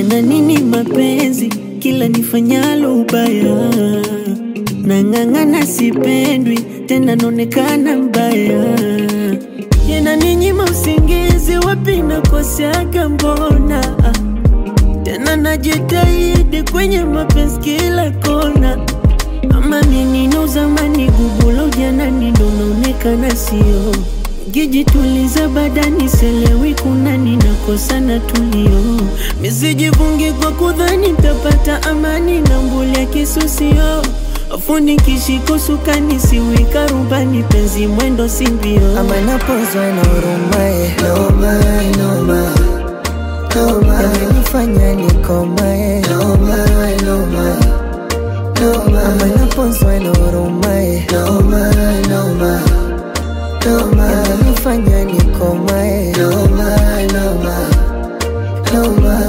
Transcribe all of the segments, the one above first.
Yana nini mapenzi kila nifanyalo ubaya, nang'ang'ana sipendwi tena naonekana mbaya, yana ninyima usingizi, wapi nakoseaga mbona tena najitahidi kwenye mapenzi kila kona, ama nini na uzamani gubulo ujanani ndo naonekana sio Gijituliza badani selewi kuna ninakosa na tulio misijivungi kwa kudhani tapata amani na mbuli ya kisusio afundi kishiko sukani siwika rubani penzi mwendo simbio ama napozwa na urumae noma noma noma amenifanya nikomae noma noma noma ama napozwa na urumae noma noma noma amenifanya nikomae noma noma noma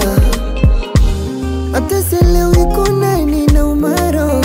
hata sielewi kuna nina umaro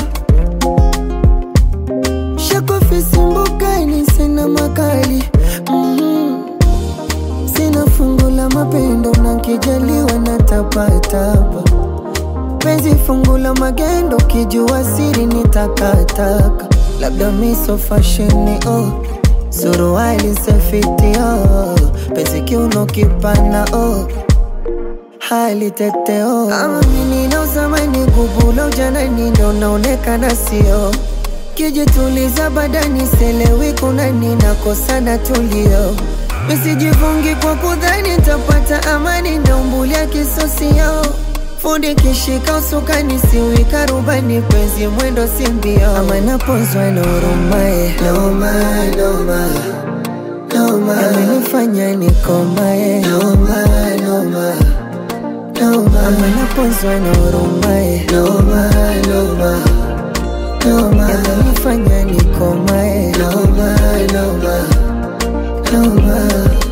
shakofisi mbukani sina makali mm sina fungu la mapendo na kijaliwa na tapatapa penzi fungu la magendo kijua siri ni takataka labda miso fashini oh suruali safiti oh penzi kiuno kipana oh hali tete oh ama mimi na uzamani kubula ujanani ndo naonekana sio kijituliza badani selewi kuna ninakosana tulio misijivungi kwa kudhani tapata amani ndo mbulia kisosio fundi kishika usukani siwika rubani penzi mwendo simbio ama napozwa na urumae noma noma noma amenifanya nikomae noma noma noma ama napozwa na urumae noma noma noma amenifanya nikomae noma noma noma